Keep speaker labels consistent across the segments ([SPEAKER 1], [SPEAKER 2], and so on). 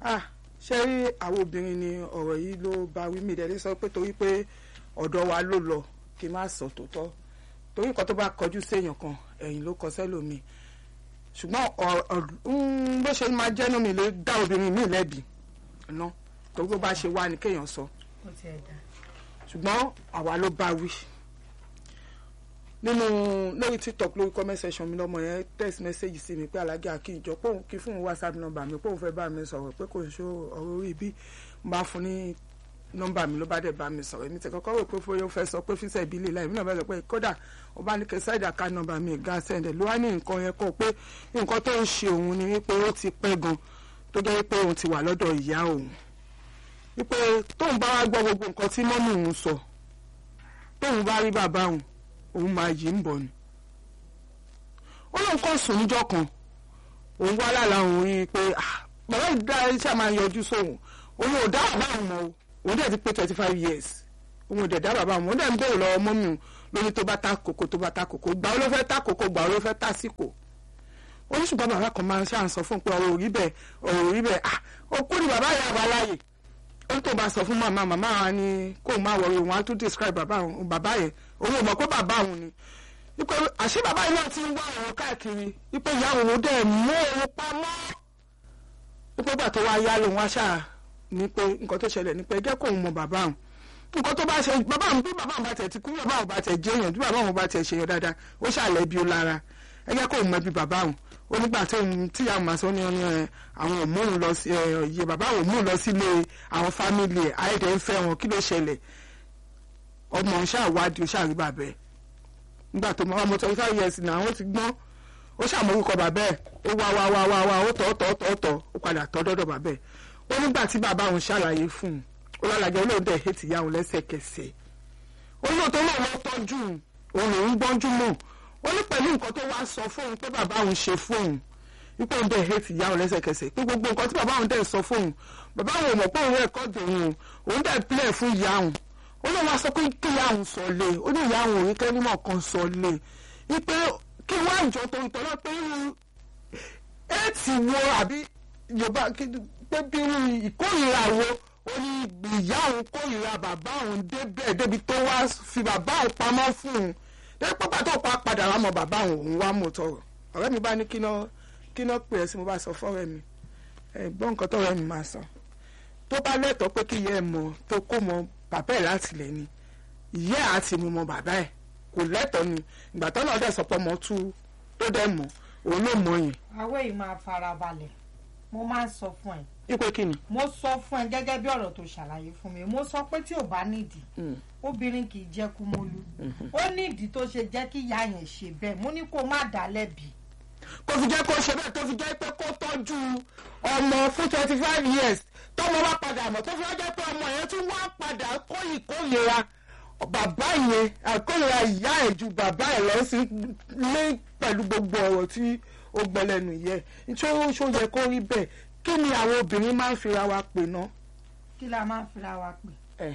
[SPEAKER 1] ah ṣe rí àwọn obìnrin ni ọ̀rọ̀ yìí ló bá wí mí ìdẹ́lẹ́ sọ pé torí pé ọ̀dọ̀ wa ló lọ kí n má sọ tòótọ́ torí nǹkan tó bá kọjú séèyàn kan ẹ̀yìn ló kọ sẹ́lòmíì ṣùgbọ́n ọ̀- ọ̀- mm, bó ṣe máa jẹ́nu mi lè dá obìnrin mi lẹ́bi ná torí bó bá ṣe wá ni kéèyàn sọ
[SPEAKER 2] ó ti ẹ̀ dá
[SPEAKER 1] ṣùgbọ́n àwa ló bá wí nínú lórí tiktok lórí comment section mi lọmọ yẹn text message sí mi pé alájà kí n jọ pé òun kí fún un whatsapp number mi pé òun fẹ́ bá mi sọ̀rọ̀ pé kò ń ṣó ọ̀rọ̀ orí bí n bá fún ní nọ́mbà mi ló bá dẹ̀ bá mi sọ̀rọ̀ èmi tẹ̀ kọ́kọ́ rò pé fóyó fẹ́ sọ pé fíṣẹ̀ ìbílẹ̀ láì mí náà bá sọ pé kódà ó bá ní kí ṣáìdì àká nọ́mbà mi ga sẹ́ndẹ̀ ló wá ní nǹkan yẹn kọ́ pé nǹkan tó ń ṣe òun ni wípé ó ti pẹ́ gan tó jẹ́ wípé òun ti wà lọ́dọ̀ ìyá òun wípé tóun bá wá gbọ́ gbogbo nǹkan tí mọ́mí òun sọ tóun bá rí bàbá òun òun máa yí ń bọ̀ ni ó lóun kọ́ sùn níjọ́ kan òun wá lálàá òun rí i pé ah, bàbá yìí dá iṣẹ́ máa ń yọjú sóhun òun ò dá bàbá òun mọ́ o òun dẹ̀ ti pé twenty five years òun ò dẹ̀ dá bàbá òun òun dẹ̀ ń bèrè lọ́wọ́ mọ́mí òun lórí tó bá ta kòkó tó bá ta kòkó gbà ó ló fẹ́ ta kòkó gbà ó ló fẹ́ ta síkò oníṣùgbọ́n bàbá kan máa ń ṣáà ń sọ fún un pé ọ̀rọ̀ òrí bẹ́ẹ̀ ọ̀rọ̀ òrí bẹ́ẹ̀ ah òkú ni bàbá yà wá láàyè ó tó bá sọ fún màmá màmá wa ni kó má wọrí òun á tún describe bàbá òun bàbá yẹn òun ò mọ̀ pé bàbá òun ni wípé àṣé bàbá yìí náà ti ń wá ọ̀rọ̀ káàkiri wípé ìyá òun dẹ̀ mú òun pamọ́ wípé gbà tó wá yá lòun wá ṣáà ní pé nǹkan tó ṣẹlẹ̀ ní pé jẹ́ kóun mọ bàbá òun nǹkan tó bá ṣe bàbá òun bí bàbá òun bá tẹ̀ ti kú bàbá òun bá tẹ̀ jẹ́ èèyàn bí bàbá òun bá tẹ̀ ṣe yẹn dáadáa ó ṣàlẹ̀ bí ó lára ẹ jẹ́ kóun mọ ibi bàbá òun ó nígbà tó ń tí àwọn màá sọ ní ọ̀nà ẹ̀ àwọn ò móhùn lọ sí ẹ̀ iye bàbá òun móhùn lọ sílé àwọn fámìlì ẹ̀ àìdẹ̀ ń fẹ́ wọn kí ló ṣẹlẹ̀ ọmọ ṣáà wádìí ó ṣáà rí bàbá ẹ̀ nígbà tó mọ ọmọ twenty five years náà ó ti gbọ́n ó ṣàmórúkọ bàbá ẹ̀ ó wá wá wá wá wá ó tọ̀ tọ̀ tọ̀ tọ̀ ó padà tọ̀ dọ́dọ̀ bàbá ẹ̀ ó nígbà tí bàbá òun ṣàlàyé fún un ó lálàjẹ olóhùn dẹ̀ hẹ́tì ìyá òun lẹ́sẹ̀kẹsẹ̀ ó ní òtó náà lọ tọ́jú òun lòún gbọ́njú mọ̀ ó ní pẹ̀lú nǹkan tó wá sọ fóun pé bàbá òun ṣe fóun wípé òun dẹ̀ hẹ́tì ìyá òun lẹ́sẹ̀kẹsẹ̀ pé gbogbo nǹkan tí bàbá òun dẹ̀ sọ fóun bàbá òun ò mọ̀ pé òun rẹ̀kọ́dù òun òun dẹ̀ pílẹ̀ fún ìyá òun ó lọ wá sọ pé kí ìyá òun sọ lé ó ní ìyá òun òun kẹ́rímọ̀ kan sọ lé wípé kí wọ́n àjọ tó ń tọ́lọ́ pé irú éètì wo àbí yorùbá kí- pé bí irú ìkórìíra wo ó ní ìyá òun kórìíra bàbá òun débẹ̀ débi tó wá fi bàbá òun pamọ́ fún un débi pé pàtó pa padà wá mọ bàbá òun òun wá mọ̀ tọrọ ọ̀rẹ́ mi bá ní kí náà kí náà pè é sí mo bá sọ fọ́rẹ́ mi ẹ̀ gbọ́ nǹkan tọ́rẹ́ mi máa sọ tó bá lẹ́tọ̀ọ́ pé kí ìyá ẹ̀ mọ̀ tó kó mọ bàbá ẹ̀ láti lẹ̀ ni ìyá ẹ̀ àti mi mọ bàbá ẹ̀ kò lẹ́tọ̀ọ́ ni ìgbà tó náà dẹ̀ sọ pé ọmọ tú tó dẹ̀ mọ̀ òun ló mọ̀ yẹn
[SPEAKER 2] àwọ̀ yìí máa farabalẹ̀ mo máa ń sọ fún ẹ
[SPEAKER 1] ipò kí ni.
[SPEAKER 2] mo sọ fún ẹ gẹ́gẹ́ bí ọ̀rọ̀ tó ṣàlàyé fún mi mo sọ pé tí ò bá nídìí
[SPEAKER 1] Mm.
[SPEAKER 2] obìnrin kì í jẹ́ kúmọ́lú ó nídìí tó ṣe jẹ́ kí ìyá yẹn ṣe bẹ́ẹ̀ mo ní kó má dá lẹ́bi
[SPEAKER 1] kó fi jẹ́ kó ṣe bẹ́ẹ̀ tó fi jẹ́ pé kó tọ́jú ọmọ fún twenty five years tọ́mọ wá padà mọ̀ tó fi wá jẹ́ pé ọmọ yẹn tún wá padà kó ìkórìíra bàbá yẹn àkórìíra ìyá ẹ̀ ju bàbá ẹ̀ lọ sí lé pẹ̀lú gbogbo ọ̀rọ̀ tí ó gbọ́ lẹ́nu yẹ nítorí ó ṣó yẹ kó rí bẹ́ẹ̀ kí ni àwọn obìnrin máa ń fira wa pè ná.
[SPEAKER 2] kí la máa ń fira wa pè
[SPEAKER 1] ẹ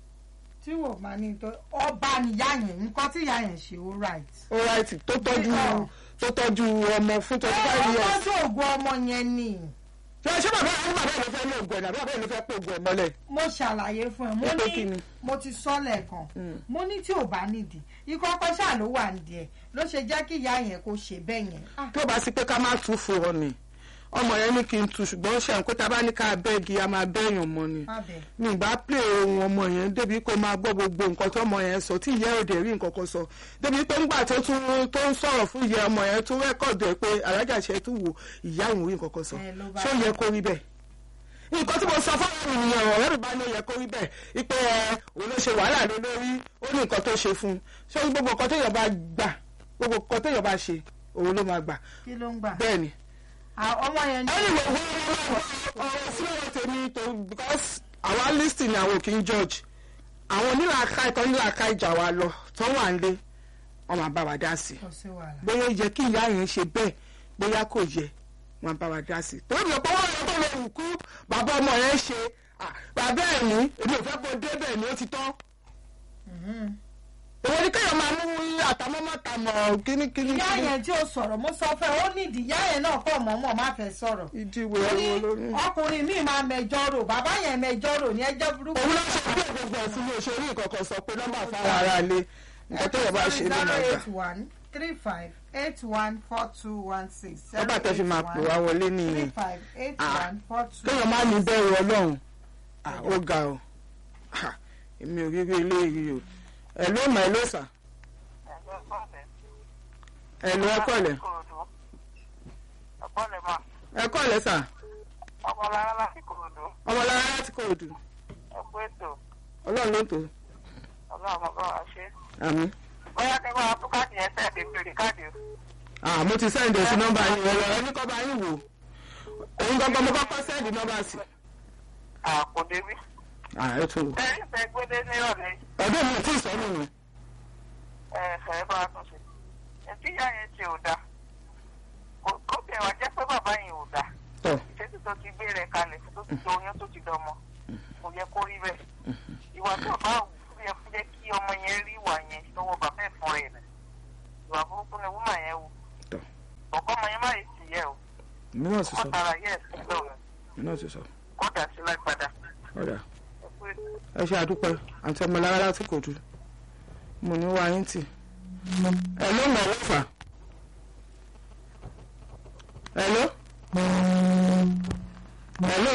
[SPEAKER 2] tí wò máa ní tó ọba nìyá yẹn nǹkan tí ìyá yẹn ṣe ó right.
[SPEAKER 1] alright tó tọ́jú
[SPEAKER 2] Ọ̀.
[SPEAKER 1] tó tọ́jú ọmọ fún twenty five
[SPEAKER 2] ó
[SPEAKER 1] years.
[SPEAKER 2] tọ́jú ògùn ọmọ yẹn ni
[SPEAKER 1] ṣé ṣé bàbá àwọn bàbá ẹ̀ ló fẹ́ ní ògùn ẹ̀ ní àbí bàbá ẹ̀ ló fẹ́ pé ògùn ẹ̀ mọ́lẹ̀.
[SPEAKER 2] mo ṣàlàyé fún ẹ mo
[SPEAKER 1] Ẹ pé kí
[SPEAKER 2] ní
[SPEAKER 1] ni?
[SPEAKER 2] mo ti sọ lẹ́ẹ̀kan
[SPEAKER 1] Mm.
[SPEAKER 2] mo ní tí ò bá nídìí ìkọ́kọ́ ṣáà ló wà nídìí ẹ̀ ló ṣe jẹ́ kí ìyá yẹn kó ṣe bẹ́ẹ̀ yẹn. Ah,
[SPEAKER 1] tó bá sí pé ká má tú fún ọ ni ọmọ yẹn ní kí n tu ṣùgbọ́n ṣe àwọn pé tá a bá ní ká bẹ́ẹ̀gì a máa bẹ́ẹ̀yàn mọ́ ni
[SPEAKER 2] má bẹ̀
[SPEAKER 1] mi ì bá pè ohun ọmọ yẹn débi kó máa gbọ́ gbogbo nǹkan tó ọmọ yẹn sọ tí ìyá òde rí nǹkan kan sọ débi pé ńgbà tó tún tó ń sọ̀rọ̀ fún ìyá ọmọ yẹn tún rẹ́kọ̀dù ẹ̀ pé alájà ṣe tún wò ìyá òun rí nǹkan kan sọ
[SPEAKER 2] Ẹ ló bá
[SPEAKER 1] ṣé ó yẹ kó rí bẹ́ẹ̀ nǹkan tí mo sọ fún ọ̀rẹ́ mi nìyẹn ọ̀rẹ́ mi bá ní ó yẹ kó rí bẹ́ẹ̀ ipe ẹ òun ló ṣe wàhálà lé lórí ó ní nǹkan tó ṣe fún un ṣé gbogbo nǹkan téèyàn bá gbà gbogbo nǹkan téèyàn bá ṣe òun ló máa gbà
[SPEAKER 2] kí ló ń gbà.
[SPEAKER 1] bẹ́ẹ̀ ni
[SPEAKER 2] Ah, ọmọ yẹn ní
[SPEAKER 1] anyway wọ́n ọ̀rọ̀ sílẹ̀ tèmi tó because àwa listing ni àwọn kì í judge àwọn onílàáká ìtọ́ onílàáká ìjà wa lọ tó wà ń lé wọn máa bá wa dá sí i
[SPEAKER 2] kò sí wàhálà.
[SPEAKER 1] bóyá ó yẹ kí ìyá yẹn ṣe bẹ́ẹ̀ bóyá kò yẹ wọn bá wa dá sí i torí mi ò pọ́wọ́ yẹn tó lè wù kú bàbá ọmọ yẹn ṣe ah, bàbá ẹ̀ ní èmi ò fẹ́ kó débẹ̀ ni ó ti tán
[SPEAKER 2] Mhm.
[SPEAKER 1] èwo ni kéèyàn máa mú àtàmọ́mọ́ ta mọ̀ kíníkíní.
[SPEAKER 2] ìyá yẹn tí ó sọ̀rọ̀ mo sọ fẹ́ ó nídìí ìyá yẹn náà kọ̀ mọ́mọ́ má fẹ́ sọ̀rọ̀
[SPEAKER 1] ìdíwé
[SPEAKER 2] ó ní
[SPEAKER 1] ẹ̀rọ lórí.
[SPEAKER 2] ọkùnrin míì máa mẹjọ rò bàbá yẹn mẹjọ rò ní ẹjọ́ burúkú.
[SPEAKER 1] òun ló ṣe bí gbogbo ẹ̀sìn ní òṣèré ìkọ̀kọ̀ sọ pé nọ́mbà fáwọn ará ilé nǹkan tó yẹ bá ṣe ló máa gbà.
[SPEAKER 2] eight one three five eight one four two one six.
[SPEAKER 1] nọ́mbà tẹ́ fi máa pè wá wọlé
[SPEAKER 2] three
[SPEAKER 1] nìyẹn.
[SPEAKER 2] five eight
[SPEAKER 1] Ah.
[SPEAKER 2] one four two.
[SPEAKER 1] kéèyàn má ní bẹ̀rù ọlọ́run Ah, ó ga ọ Ah, èmi ò rí rí ilé yìí o ẹ̀ ló mọ̀ ẹ́ ló sà ẹ̀ ló ẹ̀kọ́ lẹ̀
[SPEAKER 3] ọ̀pọ̀lẹ̀ máa
[SPEAKER 1] ẹ̀kọ́ lẹ̀ sà
[SPEAKER 3] ọmọlára láti kòròdú
[SPEAKER 1] ọmọlára láti kò dù
[SPEAKER 3] ẹ̀kú ètò
[SPEAKER 1] ọlọ́run ló tó
[SPEAKER 3] ọlọ́run bàbá wa ṣe.
[SPEAKER 1] àmì.
[SPEAKER 3] bóyá kí wọ́n á tún káàdì yẹn sẹ́ẹ̀dì pèrè káàdì o.
[SPEAKER 1] Ah, mo ti sẹ́ǹdì sí nọ́mbà yín ẹ̀rọ ẹni kọ́ bá yín wò òun gbọ́gbọ́ mo kọ́kọ́ sẹ́ǹdì nọ́mbà sí.
[SPEAKER 3] àpò débí.
[SPEAKER 1] Ah, ẹ tún wò.
[SPEAKER 3] ẹ̀rí ìfẹ́ gbédé ní ọ̀lẹ́
[SPEAKER 1] ọdún mi ò tí ì sọ nínú
[SPEAKER 3] ẹ̀fẹ̀ bá a tún ṣe. ẹtí ìyá yẹn ṣe ò dáa. Kò- kó tẹ̀ wá jẹ́ pé bàbá yẹn ò dáa.
[SPEAKER 1] tọ̀
[SPEAKER 3] ìṣètò tó ti gbé rẹ̀ kalẹ̀ tó ti do oyún tó ti dọmọ. kò yẹ kó rí bẹ́ẹ̀. ìwà tó bá wù ú yẹ kó jẹ́ kí ọmọ yẹn rí ìwà yẹn lọ́wọ́ bàbá ẹ̀ fún rẹ̀ nà. ìwà burúkú ni wúmà yẹn wù.
[SPEAKER 1] Tọ́.
[SPEAKER 3] ọ̀kọ́ ọmọ yẹn má yìí sì yẹ o.
[SPEAKER 1] mi náà ti
[SPEAKER 3] kó
[SPEAKER 1] sọ
[SPEAKER 3] tara yẹ ẹ̀sìn lọ́wọ́
[SPEAKER 1] mi náà ti sọ
[SPEAKER 3] kó dà sí lágbàdá.
[SPEAKER 1] ọ̀dà
[SPEAKER 3] ẹ̀kú ètò.
[SPEAKER 1] ẹ ṣe àdúpẹ́ àti ọmọlára láti kò dù mo ní wá yín tì ẹ ló mọ̀ ọ́ fà ẹ ló ẹ ló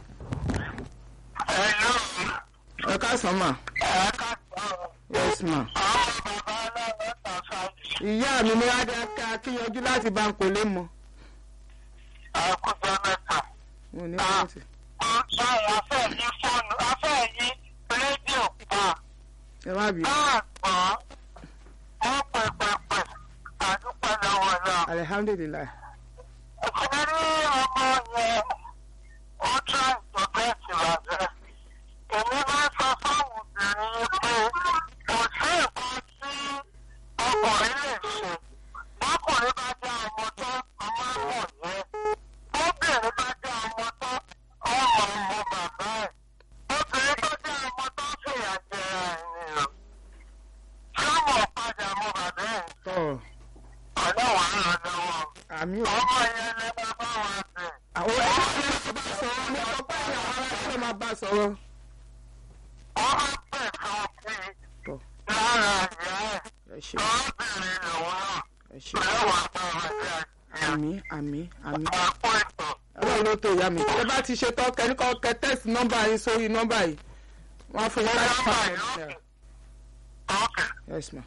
[SPEAKER 3] ẹ ló
[SPEAKER 1] ẹ káàsán mà
[SPEAKER 3] ẹ ká sọ̀rọ̀.
[SPEAKER 1] yes ma
[SPEAKER 3] àwọn bàbá aláwọ̀ tàn ṣáájú.
[SPEAKER 1] ìyá mi ní adaka kíyanjú láti bá ń kò lé mọ
[SPEAKER 3] àkójọ mẹ́ta.
[SPEAKER 1] mo ní wá tì
[SPEAKER 3] báyìí afẹ́ yí fóònù afẹ́ yí rédíò pa
[SPEAKER 1] ẹ má bì í
[SPEAKER 3] káàgbọ́n wọ́n pẹ̀pẹ̀pẹ̀ àdúpẹ́ lọ́wọ́ náà.
[SPEAKER 1] alihamdulilayi
[SPEAKER 3] ìṣẹ̀lẹ̀ ní ọmọ yẹn ó tún àìsàn bẹ́ẹ̀ ti wà bẹ́ẹ̀. èmi máa ń sọ fáwọn obìnrin pé kò sí nǹkan tí ọkùnrin lè ṣe. bọ́kùnrin bá dá ọmọ tán ọmọ mọ̀ yẹn. bóbìnrin bá dá ọmọ tán ọmọ ọmọ bàbá ẹ̀. obìnrin tó dá ọmọ tán fìyà jẹra ènìyàn. tí ó mọ̀ padà mọ bàbá ẹ̀.
[SPEAKER 1] tọ
[SPEAKER 3] ọlọ́wàá ràn lọ́wọ́.
[SPEAKER 1] àmì ò
[SPEAKER 3] ọmọ yẹn lè máa bá wa bẹ̀.
[SPEAKER 1] àwọn ẹgbẹ́ tí wọ́n bá sọ̀rọ̀ ní ọgbà ní àwọn aráàlú máa bá sọ̀rọ̀
[SPEAKER 3] wọ́n á pẹ̀ kan sí
[SPEAKER 1] tọ
[SPEAKER 3] i lára ìyá ẹ̀.
[SPEAKER 1] ẹ ṣe
[SPEAKER 3] lọ́bìnrin lòun náà.
[SPEAKER 1] ẹ ṣe
[SPEAKER 3] lẹ́wọ̀n àtàwọn ẹ̀jẹ̀ àti
[SPEAKER 1] àmì àmì àmì
[SPEAKER 3] àpò ètò.
[SPEAKER 1] ọlọ́run ló tó ìyá mi ẹ bá ti ṣe tán kẹ́ríkọ́ kẹ tẹ́sì nọ́mbà yín sórí nọ́mbà yìí wọ́n á fún yín láti
[SPEAKER 3] Nọ́mbà
[SPEAKER 1] fà
[SPEAKER 3] yìí,
[SPEAKER 1] ẹ̀
[SPEAKER 3] okay. Okay.
[SPEAKER 1] yes ma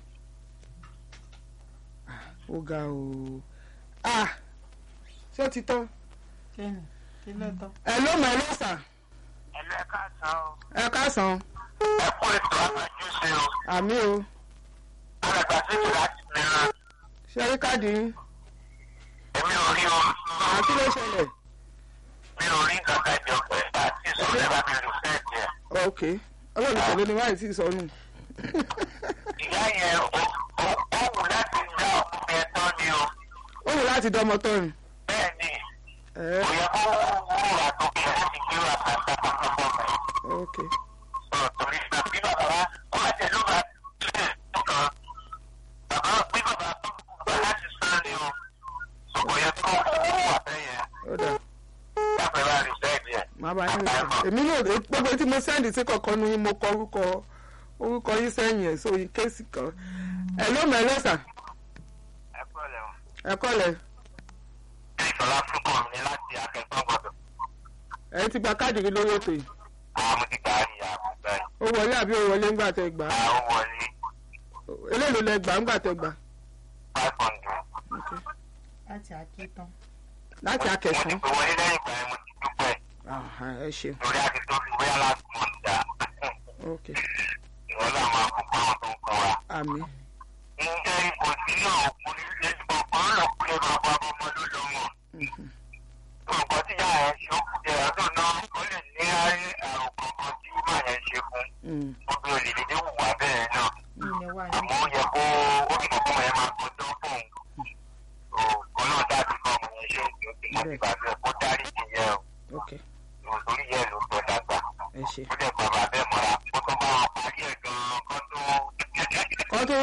[SPEAKER 1] Ah, ó ga o ah ṣé ó ti tán
[SPEAKER 2] kí ni kí ló tán.
[SPEAKER 1] ẹ ló mọ ẹ ló sà
[SPEAKER 3] ẹlẹ́ka san o.
[SPEAKER 1] ẹ káàsán
[SPEAKER 3] ẹ kú ètò àtàjúṣe o.
[SPEAKER 1] àmì o
[SPEAKER 3] alàgbà síbi láti mìíràn.
[SPEAKER 1] ṣe rí káàdì yín
[SPEAKER 3] èmi ò rí o.
[SPEAKER 1] àti ló ṣẹlẹ̀
[SPEAKER 3] mi ò rí nǹkan kan jọ pé àti ìsọ̀rọ̀ bá mi lù sẹ́ẹ̀dì ẹ̀.
[SPEAKER 1] ok ọlọ́run tẹ̀lé ni wáyé tí ì sọnù
[SPEAKER 3] ìyá yẹn ó ó- ó wù láti dá ọkùnrin ẹ̀ tán ni o.
[SPEAKER 1] ó wù láti dán ọmọ tán ni
[SPEAKER 3] bẹ́ẹ̀ ni
[SPEAKER 1] ẹ
[SPEAKER 3] kò yẹ kó wúwo àtòkè láti gbé wà pátá pátápá mẹ́.
[SPEAKER 1] ok
[SPEAKER 3] sọ̀rọ̀ torí àbí bàbá wa wọ́n á jẹ́ ló bá tilẹ̀ nǹkan. bàbá pé bàbá tó gbà láti sán ni o. kò yẹ kó wúwo àbẹ́yẹn.
[SPEAKER 1] ó dà
[SPEAKER 3] lápẹ̀ bá rí sẹ́ẹ̀dì ẹ̀.
[SPEAKER 1] màá bá yín sọ èmi náà lè gbogbo tí mo sẹ́ndì sí kọ̀ọ̀kan nu yín mo kọ orúkọ orúkọ yín sẹ́yìn ẹ̀ sórí kéèsì kan ẹ ló mọ ẹ lọ́sà
[SPEAKER 3] ẹ kú ọ̀lẹ́ o.
[SPEAKER 1] ẹ kọ́lẹ̀
[SPEAKER 3] ìṣọ̀lá fúnkọ̀ mi láti akẹ́kọ̀ọ́ gbọ́dọ̀.
[SPEAKER 1] ẹ ti gba káàdì rí lórí ètò yìí
[SPEAKER 3] àwọn mo ti gbà á ní àbúgbà yìí.
[SPEAKER 1] ó wọlé àbí ó wọlé ńgbà tẹ gbà á
[SPEAKER 3] àwọn wọlé
[SPEAKER 1] eléèlò lẹ gbà ńgbà tẹ gbà
[SPEAKER 3] five hundred.
[SPEAKER 1] ok
[SPEAKER 2] láti àkítán.
[SPEAKER 1] láti
[SPEAKER 3] mo ti
[SPEAKER 1] akẹsàn
[SPEAKER 3] fi wọlé lẹ́yìn ìgbà yẹn mo ti dúpẹ́.
[SPEAKER 1] Aha, ẹ ṣe
[SPEAKER 3] lórí àti tó fi bóyá last month dà.
[SPEAKER 1] ok
[SPEAKER 3] ìwọ́n náà máa kó pa àwọn tó ń kọ́ wa.
[SPEAKER 1] àmì
[SPEAKER 3] ǹjẹ́ ipò tí náà kú ní ilé ọ̀pọ̀ náà kú lé bàbá ọmọ ló lọ mọ̀.
[SPEAKER 1] mhm,
[SPEAKER 3] nǹkan tí yàrá ẹ̀ ṣe ó kú jẹ́ ọdún náà ó lè ní àárín àrùn kankan tí màá yẹn ṣe fún.
[SPEAKER 1] mm,
[SPEAKER 3] gbogbo olè dédé wùwà bẹ́ẹ̀ náà.
[SPEAKER 2] ilẹ̀ wa
[SPEAKER 3] àmọ́ ó yẹ kó ó fi kókó ẹ̀ máa kó tán fún un. kó náà dábì kọ́ ọmọ yẹn ṣe òkè òkè mọ́ ti bàbá ẹ̀ kó dárí sí yẹn
[SPEAKER 1] ok
[SPEAKER 3] o. torí yẹn ló tọ́ dàgbà.
[SPEAKER 1] ẹ ṣe
[SPEAKER 3] ó dẹ̀ bàbá bẹ́ẹ̀ mọ́ra kó tó bá wọn parí ẹ̀ gan-an kó tó.
[SPEAKER 1] kọ́ tó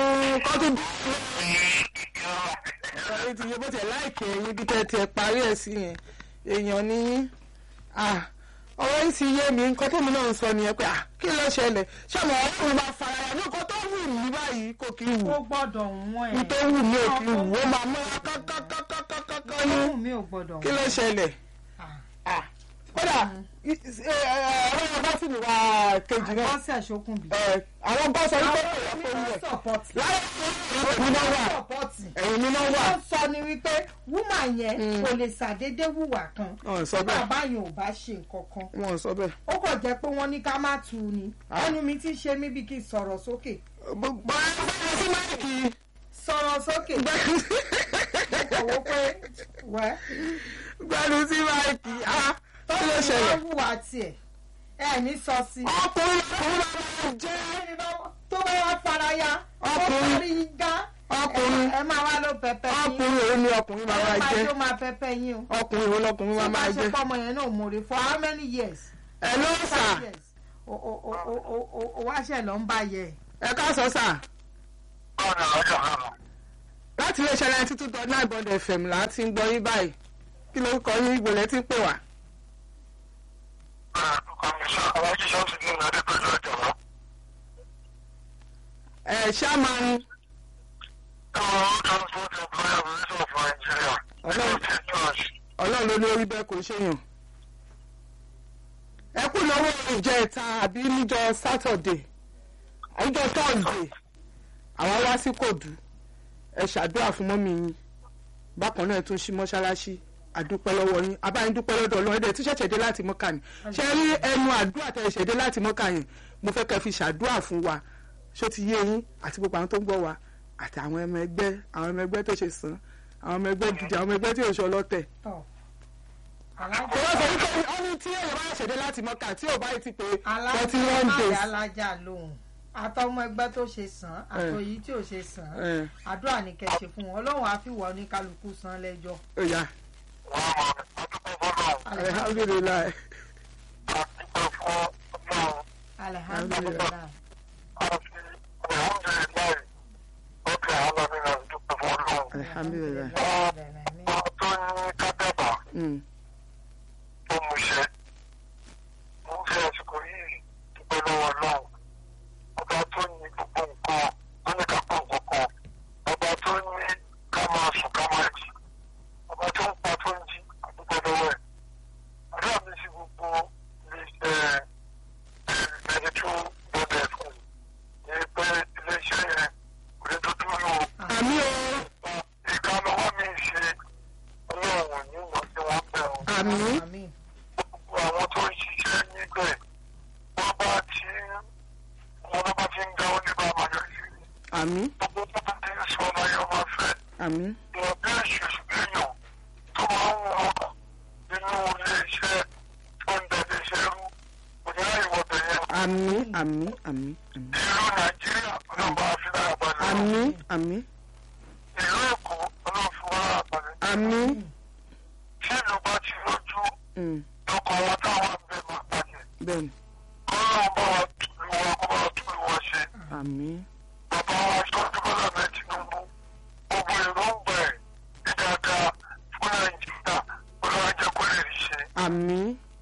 [SPEAKER 1] bẹ́ẹ̀ sí yẹn èèyàn ní yín Ah, ọ̀rọ̀ yìí ti yé mi nǹkan tèmi náà ń sọ nìyẹn pé ah, kí ló ṣẹlẹ̀ ṣé ọmọ ọlọ́run bá fara ya ní nǹkan tó wù mí báyìí kò kí ń wù
[SPEAKER 2] ó gbọ́dọ̀ wọ́n ẹ̀.
[SPEAKER 1] ní tó wù mí ò kí ń wù ó máa mú kákákákákákáká ní
[SPEAKER 2] Ohun mi ò gbọ́dọ̀
[SPEAKER 1] kí ló ṣẹlẹ̀
[SPEAKER 2] Ah.
[SPEAKER 1] Ah, kódà ọ̀rọ̀ bá sì ní wá kejì náà
[SPEAKER 2] Bọ́sẹ̀ ṣókùnbí.
[SPEAKER 1] ẹ, àwọn bọ́ sọ wípé
[SPEAKER 2] Àwọn
[SPEAKER 1] ẹ̀yìn
[SPEAKER 2] onímọ̀ sọ̀pọ̀tì.
[SPEAKER 1] láyé ẹ̀yìn náà wà
[SPEAKER 2] sọ̀pọ̀tì.
[SPEAKER 1] ẹ̀yìn mi náà wà
[SPEAKER 2] wọ́n sọ ni wípé wúmà yẹn kò lè ṣàdédé wùwà kan
[SPEAKER 1] Wọ́n sọ
[SPEAKER 2] tí
[SPEAKER 1] bẹ́ẹ̀.
[SPEAKER 2] bàbá yẹn ò bá ṣe nǹkan kan
[SPEAKER 1] wọn sọ bẹ́ẹ̀.
[SPEAKER 2] ó kàn jẹ́ pé wọ́n ní ká má tu ni ẹnu mi ti ṣe mí bí kí n sọ̀rọ̀ sókè
[SPEAKER 1] gbogbo ẹgbẹ́ sí máìkì
[SPEAKER 2] sọ̀rọ̀ sókè kọ̀wé pé wẹ́
[SPEAKER 1] gbẹ́nu sí máìkì á
[SPEAKER 2] tó
[SPEAKER 1] kí ló
[SPEAKER 2] ní
[SPEAKER 1] ṣẹlẹ̀.
[SPEAKER 2] wọ́n wùwà tiẹ̀ ẹ̀ ní sọ sí i.
[SPEAKER 1] ọkùnrin ọkùnrin máa ń jẹ́
[SPEAKER 2] tó bá wá faraya ó
[SPEAKER 1] Ọkùnrin.
[SPEAKER 2] parí gá
[SPEAKER 1] Ọkùnrin.
[SPEAKER 2] ẹ máa wá ló pẹpẹ yín
[SPEAKER 1] ọkùnrin òun ni ọkùnrin máa máa
[SPEAKER 2] ẹ máa
[SPEAKER 1] jẹ́
[SPEAKER 2] jó máa pẹpẹ yín o
[SPEAKER 1] ọkùnrin òun lọkùnrin máa
[SPEAKER 2] tó bá
[SPEAKER 1] máa
[SPEAKER 2] ṣe
[SPEAKER 1] jẹ́.
[SPEAKER 2] pọ́ ọmọ yẹn náà mòrè for how many years.
[SPEAKER 1] ẹ ló sà
[SPEAKER 2] five years o o o o o o o wá ṣe lọ ń bá yẹ.
[SPEAKER 1] ẹ káàsán sà
[SPEAKER 3] ọ̀nà ọjọ́ kan.
[SPEAKER 1] láti ilé iṣẹ́ ninety two dot nine bond fm là á ti ń gbọ́ yín báyìí kí ló kọ yín ìgbòlẹ́ tí ń pè wá.
[SPEAKER 3] kọmíṣọ́ alájí ṣọ́ọ̀ṣì ní ìlú adépẹ̀lú ọ̀jọ̀gbọ́.
[SPEAKER 1] ẹ ṣáàmán
[SPEAKER 3] ẹ̀wọ̀n transport employer organization of Nigeria.
[SPEAKER 1] Ọlọ́run.
[SPEAKER 3] State Church.
[SPEAKER 1] ọlọ́run ló ní orí bẹ́ẹ̀ kò ṣèyàn. ẹ kú lọ́wọ́ ìjẹta àbí níjọ sátọ̀dé níjọ tọ́sídé àwọn wá sí kòdú ẹ ṣàdúrà fún mọ́mí yín bákan náà ẹ tún ṣí mọ́ṣáláṣí àdúpẹ́ lọ́wọ́ yín abáyín dúpẹ́ lọ́dọ̀ ọlọ́run ẹ̀dẹ̀ tí ṣẹ̀ṣẹ̀ dé láti mọ́kà ni ṣe rí ẹnu àdúrà tẹ̀ ṣẹ̀ dé láti mọ́kà yẹn mo fẹ́ kẹ́ fi ṣàdúrà fún wa ṣó ti yé yín àti gbogbo àwọn tó ń gbọ́ wa àti àwọn ọmọ ẹgbẹ́ àwọn ọmọ ẹgbẹ́ tó ṣe sàn àwọn ọmọ ẹgbẹ́ gidi àwọn ọmọ ẹgbẹ́ tí ò ṣe ọlọ́tẹ̀
[SPEAKER 2] tọ
[SPEAKER 1] kò wá sọ wípé ó ní tí èèyàn bá ṣẹ̀dé láti mọ́kà tí ò bá yìí ti pé forty one
[SPEAKER 2] alájà
[SPEAKER 1] days.
[SPEAKER 2] alájà lóhùn àtọmọ ẹgbẹ́ tó ṣe sàn àtòyí tí ò ṣe sàn
[SPEAKER 1] ẹ
[SPEAKER 2] àdúrà ní kẹ́ ṣe fún wọn Ọlọ́run á fi wọ ní kálukú san lẹ́jọ́.
[SPEAKER 1] ó yá
[SPEAKER 3] wọ́n mọ̀ adúpẹ́ fọ́lọ́run.
[SPEAKER 1] alihamdulilayi
[SPEAKER 3] adúpẹ́ fún ọlọ́run.
[SPEAKER 2] alihamdulilayi
[SPEAKER 3] àti alhamdulilayi ọkẹ́ alámìnà dúpẹ́ fún ọlọ́run.
[SPEAKER 1] alihamdulilayi
[SPEAKER 3] wọ́n tó ní kábẹ́bà
[SPEAKER 1] Mm,
[SPEAKER 3] tó mú ṣe. mo ń fi àsìkò yìí dúpẹ́ lọ́wọ́ ọlọ́run. ọba tó ní gbogbo nǹkan tó ní ká pọ̀ nǹkan kan. ọba tó ní ká máa sùn ká máa jí. ọba tó ń pa tó ń jí àdúgbò lọ́wọ́ ẹ̀. àdúrà mi sí gbogbo iléeṣẹ́ ẹni tó gbọdọ̀ fún mi. ní pé iléeṣẹ́ yẹn kò ní tó dúró o.
[SPEAKER 1] àmì o
[SPEAKER 3] ìka lọ́wọ́ mi ṣe ọlọ́run ní ìmọ̀ tí wọ́n bẹ̀ ọ́.
[SPEAKER 1] àmì
[SPEAKER 2] àmín
[SPEAKER 3] gbogbo àwọn tó ń ṣiṣẹ́ níbẹ̀ wọ́n bá ti wọ́n bá ti ń ga oníbà màlúù
[SPEAKER 1] àmì
[SPEAKER 3] gbogbo tó bá ti ń sọ láyé ọmọ fẹ́
[SPEAKER 1] àmì
[SPEAKER 3] ìwọ̀n bí èṣù èèyàn tó máa ń wọ inú ilé-iṣẹ́ tó ń dẹ̀lé iṣẹ́ rú kò ní láì wọ bẹ̀yẹn.
[SPEAKER 1] àmì àmì àmì àmì
[SPEAKER 3] ìlú nàìjíríà ọlọ́ba àfihàn balẹ̀
[SPEAKER 1] àmì àmì
[SPEAKER 3] ìlú èkó ọlọ́fun balẹ̀
[SPEAKER 1] àmì
[SPEAKER 3] tí ìlú bá ti lójú
[SPEAKER 1] mm,
[SPEAKER 3] lọkọ̀ wọn táwọn ń bẹ̀ máa bàjẹ́.
[SPEAKER 1] bẹ́ẹ̀ni
[SPEAKER 3] Ọlọ́run bá wa tún wa kó bá wa tún wa ṣe.
[SPEAKER 1] àmì
[SPEAKER 3] Bàbá wa sọ́jú bọ́lá náà Tinubu. Gbogbo èròǹgbà ẹ̀ ní dáadáa fún Nàìjíríà. Ọlọ́run jẹ́ kó lè rí ṣe.
[SPEAKER 1] àmì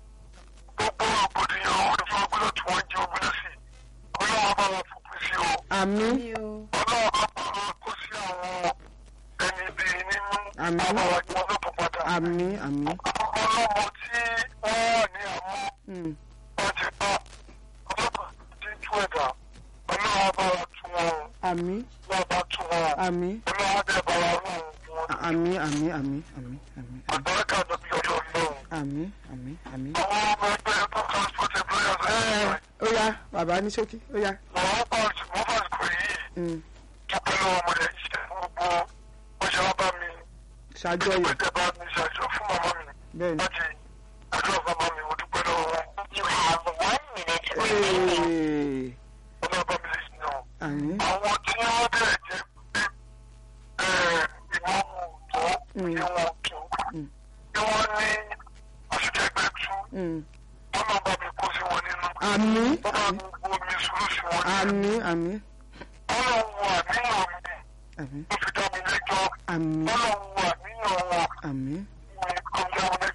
[SPEAKER 3] Gbogbo rògbòdìyàn onífọ́gbọ́dọ̀ tí wọ́n jẹ́ ogun lọ́sì. Ọlọ́run bá wa fòpin sí o.
[SPEAKER 1] àmì
[SPEAKER 2] mi o
[SPEAKER 3] Ọlọ́run bá wa kó sí àwọn ẹni bíi nínú.
[SPEAKER 1] Àmín.
[SPEAKER 3] Bàbá wa tí wọ́n lọ́pọ̀ padà.
[SPEAKER 1] àmì àmì
[SPEAKER 3] Àwọn ọlọ́mọ tí wọ́n wà ní àmọ́
[SPEAKER 1] mm,
[SPEAKER 3] wọ́n ti bá ọlọ́pàá tí ń tú ẹ̀dá. Ọlọ́run bá wa tún wọn.
[SPEAKER 1] àmì
[SPEAKER 3] Ọlọ́run bá tún wọn.
[SPEAKER 1] àmì
[SPEAKER 3] Ọlọ́run bá bá wa rún wọn.
[SPEAKER 1] àmì àmì àmì àmì àmì
[SPEAKER 3] Àgbàrá lóbi ọjọ́ ọlọ́run.
[SPEAKER 1] àmì àmì àmì.
[SPEAKER 3] Àwọn ọmọ ẹgbẹ́ tó transport employers
[SPEAKER 1] ẹ
[SPEAKER 3] association.
[SPEAKER 1] ó yá bàbá ní ṣókí ó yá
[SPEAKER 3] Wọ́n bá wọ́n bá kò yìí.
[SPEAKER 1] mm,
[SPEAKER 3] Dúpẹ́ lọ́wọ́ ọmọdé ṣe gbogbo bó ṣe wá bá mi.
[SPEAKER 1] ṣàjọyọ̀
[SPEAKER 3] Ìgbésẹ̀ bá mi ṣàjọ fún màmá mi.
[SPEAKER 1] bẹ́ẹ̀ni.
[SPEAKER 3] Láti àjọ màmá mi, mo dúpẹ́ lọ́wọ́ wọn.
[SPEAKER 4] You have one minute remaining.
[SPEAKER 1] Ee,
[SPEAKER 3] Ọlọ́run bá mi lè sìn náà.
[SPEAKER 1] àmì
[SPEAKER 3] Àwọn tí wọ́n bẹ̀rẹ̀ jẹ́ pé ìwọ̀n mú tó,
[SPEAKER 1] Mm.
[SPEAKER 3] ìwọ̀n tó.
[SPEAKER 1] Mm.
[SPEAKER 3] Bí wọ́n ní àṣìkẹ́gbẹ́ tú,
[SPEAKER 1] mm,
[SPEAKER 3] ọlọ́run bá mi kó sí wọn nínú.
[SPEAKER 1] àmì
[SPEAKER 3] Wọ́n bá mi bu omi sùúrù sí wọn nínú.
[SPEAKER 1] àmì àmì
[SPEAKER 3] Ọlọ́run wo àníyàn mi
[SPEAKER 1] àmì
[SPEAKER 3] ló fi dá mi lẹ́jọ́.
[SPEAKER 1] àmì
[SPEAKER 3] Ọlọ́run wo àníyàn wọn
[SPEAKER 1] àmì
[SPEAKER 3] ní ọmọ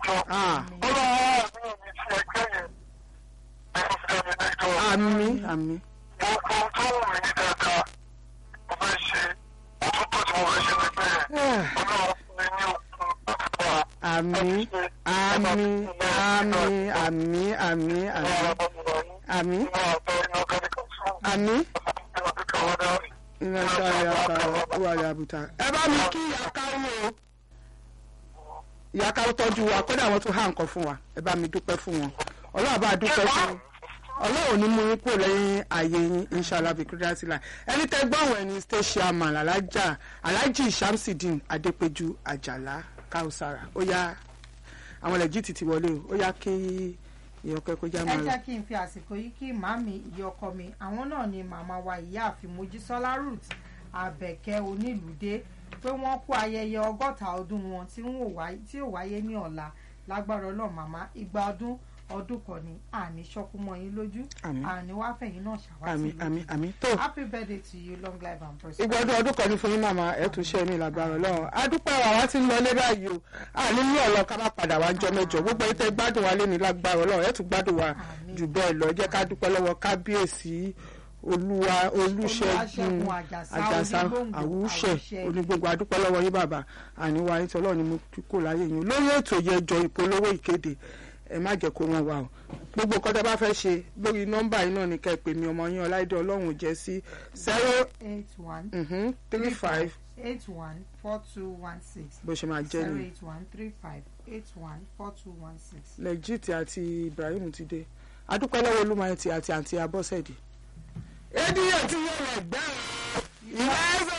[SPEAKER 3] lẹ́jọ́.
[SPEAKER 1] Ah.
[SPEAKER 3] ọlọ́run àbí mi ti ẹgbẹ́ yẹn ẹ̀rọ fi dá mi lẹ́jọ́.
[SPEAKER 1] àmì àmì
[SPEAKER 3] gbogbo ohun tó wù mí ní dáadáa mo fẹ́ ṣe ó tún tó tí mo fẹ́ ṣe nígbẹ́ yẹn. ọlọ́run fún mi ní okun láti bá a.
[SPEAKER 1] àmì àmì àmì àmì àmì àmì àmì àmì iná sáré apá wà lábùtà. ẹ bá mi kí ìyákáwó o ìyákáwó tọ́jú wa kódà wọ́n tún há nǹkan fún wa ẹ bá mi dúpẹ́ fún wọn ọlọ́run bá dúpẹ́ fún wọn ọlọ́run ní mú yín kúrò lẹ́yìn ààyè yín inshallah bikudratila ẹni tẹ́ gbọ́ àwọn ẹni state chairman alájà alhaji shamsidin adépẹ̀jú àjàlá kausara ó yá àwọn lẹ́jìtì ti wọlé o ó yá kí ìyọkẹ́ kó já
[SPEAKER 2] ẹ
[SPEAKER 1] máa lọ.
[SPEAKER 2] jẹ́ kí n fi àsìkò yìí kí màmí ìyá ọkọ mi àwọn náà ni màmá wa ìyáàfin mojísọ́lá ruth abẹ́kẹ́ onílùdé pé wọ́n kó ayẹyẹ ọgọ́ta ọdún wọn tí ń wò wáyé- tí ò wáyé ní ọ̀la lágbára ọlọ́run màmá igba ọdún ọdún kan ni àní ṣọ́kú mọ́ yín lójú
[SPEAKER 1] Àmín.
[SPEAKER 2] àní wá fẹ̀yìn náà ṣàwátì
[SPEAKER 1] àmì
[SPEAKER 2] lójú.
[SPEAKER 1] àmì àmì tó
[SPEAKER 2] happy birthday to you long life and prosperity.
[SPEAKER 1] ìgbà ọdún ọdún kan ní fún yín màmá ẹ tún ṣe mí lágbára Ọlọ́run adúpẹ́ wa wá ti ń lọ lé báyìí o àní ní ọ̀lọ́ ká má padà wá jọ mẹ́jọ gbogbo ẹni tẹ́ gbádùn wa lé ní lágbára Ọlọ́run ẹ tún gbádùn wa
[SPEAKER 2] Àmín.
[SPEAKER 1] jù bẹ́ẹ̀ lọ jẹ́ ká dúpẹ́ lọ́wọ́ kábíyèsí olúwa olúṣẹ́gun
[SPEAKER 2] Olúwaṣẹ́gun Àjàsá,
[SPEAKER 1] àjàsá
[SPEAKER 2] Onígbòǹgbò,
[SPEAKER 1] àwùṣẹ
[SPEAKER 2] Àwùṣẹ.
[SPEAKER 1] onígbòǹgbò adúpẹ́ lọ́wọ́ yín bàbá àníwá yín tọ́lọ́ ni mo kò láyé yín lórí ètò yẹjọ ìpolówó ìkéde ẹ má jẹ́ kó wọn wà o gbogbo nǹkan tẹ́ bá fẹ́ ṣe lórí nọ́mbà yìí náà ni ká ẹ pè mí ọmọ yín ọláìdé ọlọ́run jẹ́ sí zero
[SPEAKER 2] eight one
[SPEAKER 1] mhm, three five
[SPEAKER 2] eight one four two one six
[SPEAKER 1] bó ṣe máa jẹ́
[SPEAKER 2] zero
[SPEAKER 1] ni
[SPEAKER 2] eight one three five eight one four two one six.
[SPEAKER 1] legit àti ibrahim ti dé adúpẹ́ lọ́wọ́ olúmọ̀ẹ́tì àti àǹtí abọ́sẹ̀dì. èdè yóò ti yẹ ẹ̀gbẹ́ ìyá ẹ̀fẹ̀.